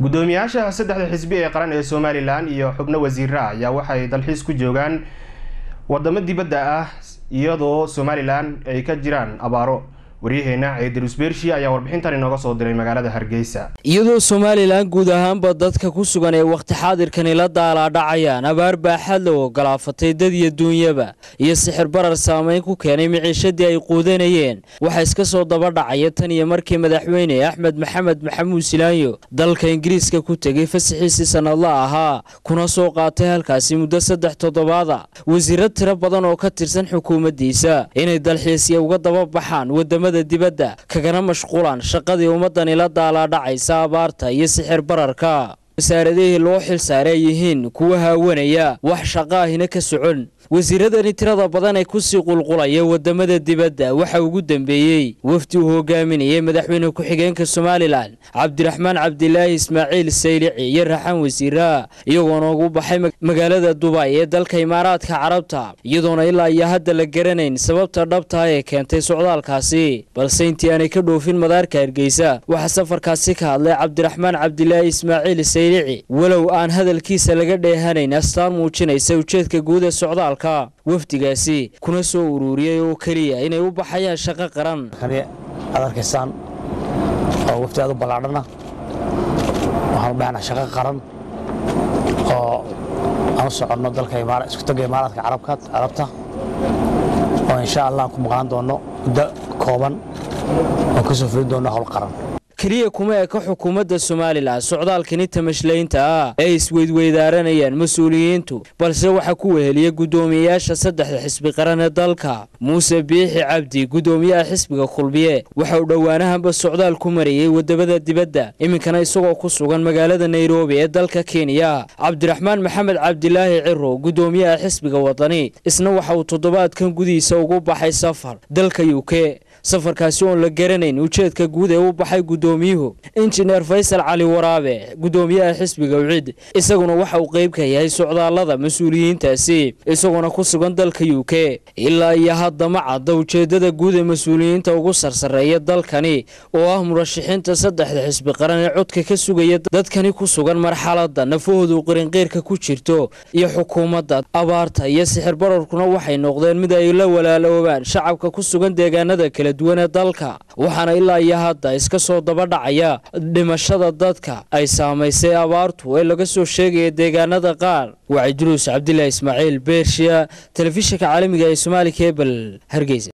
gudoomiyaasha saddexda xisbi ee qaran ee somalilan iyo xubno wasiira ayaa waxay dalxiis ku joogaan wadamo dibadda ah iyadoo somalilan ay ka jiraan abaaro waryaheena ciidarus beershi ayaa warbixintan inooga soo diray magaalada hargeysa iyadoo somalilan guud ahaanba dadka ku sugan ee wakhti xaadirkani la daalaadhacayaan abaar baaxad la ogolaafatay dad iyo duunyaba iyo sixir barar saameyn ku keenay miciishadii ay quudanayeen waxaa iska soo daba dhacaya tan iyo markii madaxweyne axmed maxamed maxamuud silaanyo dalka ingiriiska ku tegay fasaxiisii sannadla ahaa kuna soo qaatay halkaasi muddo saddex toddobaada wasiiro tiro badan oo ka tirsan xukuumaddiisa inay dalxiisya uga daba baxaan wadamada dibadda kagana mashquulaan shaqadii ummadani la daalaadhacaysa abaarta iyo sixir bararka wasaaradihii loo xil saaray ay yihiin kuwa haawanaya wax shaqaahina ka socon wasiiradani tirada badan ee kusii qulqulaya wadamada dibadda waxa ugu dambeeyey wafdi uu hogaaminayay madaxweyne ku-xigeenka somalilan cabdiraxmaan cabdilaahi ismaaciil saylici iyo raxaan wasiiraha iyagoona ugu baxay magaalada dubay ee dalka imaaraadka carabta iyadoona ilaa iyo hadda la garanayn sababta dhabtaah ee keentay socdaalkaasi balse intii aanay ka dhoofin madaarka hargeysa waxaa safarkaasi ka hadlay cabdiraxmaan cabdilaahi ismaaciil saylici walow aan hadalkiisa laga dheehanayn astaan muujinaysa ujeedka guud ee socdaalka wafdigaasi kuna soo uruuriyey oo keliya inay u baxayaan shaqo qaran kani aad arkaysaan oo wafdi aad u ballaadhana waxaan u dhahnaa shaqo qaran oo aan u soconno dalka isku tagga imaaraadka carabta oo insha allah aan ku maqnaan doonno muddo kooban oo ka soo fulin doonno howl qaran keliya kuma eka xukuumadda somalilan socdaalkani tamashlaynta ah ee isweydweydaaranayaan mas-uuliyiintu balse waxaa ku weheliya guddoomiyeyaasha saddexda xisbi qaran ee dalka muuse biixi cabdi guddoomiyaha xisbiga kulmiye waxa uu dhowaanahanba socdaal ku marayey wadamada dibadda iminkana isagoo ku sugan magaalada nairobi ee dalka kenya cabdiraxmaan maxamed cabdilaahi ciro guddoomiyaha xisbiga wadani isna waxa uu toddobaadkan gudihiisa ugu baxay safar dalka u k safarkaasi oon la garanayn ujeedka guud ee u baxay guddoomiyuhu injineer faysal cali waraabe guddoomiyaha xisbiga wcid isaguna waxa uu qayb ka yahay socdaallada mas-uuliyiintaasi isagoona ku sugan dalka u k ilaa iyo hadda ma cadda ujeeddada guud ee mas-uuliyiinta ugu sarsareeya dalkani oo ah murashaxiinta saddexda xisbi qaran ee codka ka sugaya dadkani ku sugan marxaladda nafahoodu qirinqiirka ku jirto iyo xukuumadda abaarta iyo sixir bararkuna waxay noqdeen mid ay la walaaloobaan shacabka ku sugan deegaanada kala duwan ee dalka waxaana ilaa iyo hadda iska soo daba dhacaya dhimashada dadka ay saamaysay abaartu ee laga soo sheegaya deegaanada qaar waa cidruus cabdilaahi ismaaciil beershiya telefishinka caalamiga ee somaali kebel hargeysa